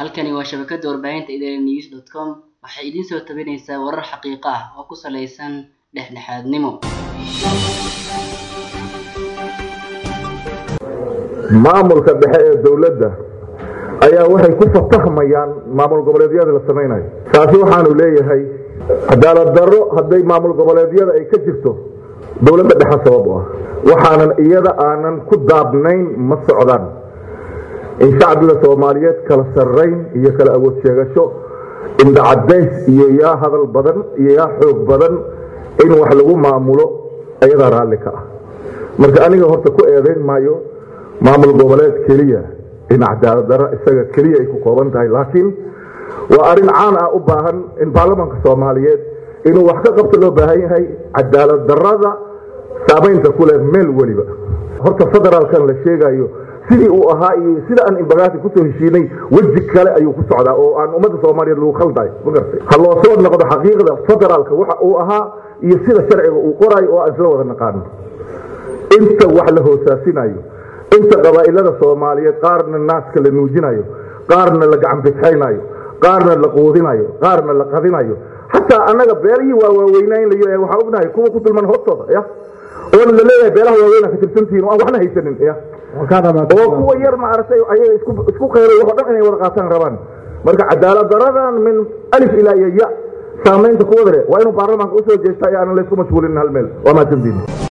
Halkani waa shabakada warbaahinta idanews.com waxay idin soo tabinaysaa warar xaqiiqo ah oo ku saleysan dhexdhexaadnimo. maamulka dhexe ee dowladda ayaa waxay ku fatahmayaan maamul goboleedyada la samaynayo taasi waxaanu leeyahay cadaalad darro hadday maamul goboleedyada ay ka jirto dowladda dhexe sabab u ah waxaanan iyada aanan ku daabnayn ma socdaan in shacbiga soomaaliyeed kala sarrayn iyo kala awood sheegasho indhacadays iyo yaa hadal badan iyo yaa xoog badan in wax lagu maamulo iyadaa raalli ka ah marka aniga horta ku eedayn maayo maamul goboleed keliya in cadaalad darro isaga keliya ay ku kooban tahay laakiin waa arrin caan ah u baahan in baarlamaanka soomaaliyeed inuu wax ka qabto loo baahan yahay cadaalad darrada saamaynta ku leh meel weliba horta federaalkan la sheegayo sidii uu ahaa iyo sida aan imbagaasi kusoo heshiinay weji kale ayuu ku socdaa oo aan ummadda soomaaliyeed lagu khaldayo ma garatay ha loo soo noqdo xaqiiqda federaalka waxa uu ahaa iyo sida sharciga uu qorayo oo aan isla wada naqaano inta wax la hoosaasinayo inta qabaa'ilada soomaaliyeed qaarna naaska la nuujinayo qaarna la gacanbixaynayo qaarna la quudinayo qaarna la qadinayo xataa annaga beelihii waa waaweynaynayo ee waxaan ognahay kuwa ku dulman hoostooda ya oona la leeyahay beelaha waaweyna ka tirsantihiin oo aan waxna haysanin ya oo kuwa yar maaragtay ayaga isku qeyray waxoo dhan inay wada qaataan rabaan marka cadaalad daradan min alif ilaa iyo ya saamaynta kuwada leh waa inuu baarlamaanka usoo jeestaa ee aanan laysku mashguulinin hal meel waa mahadsantihin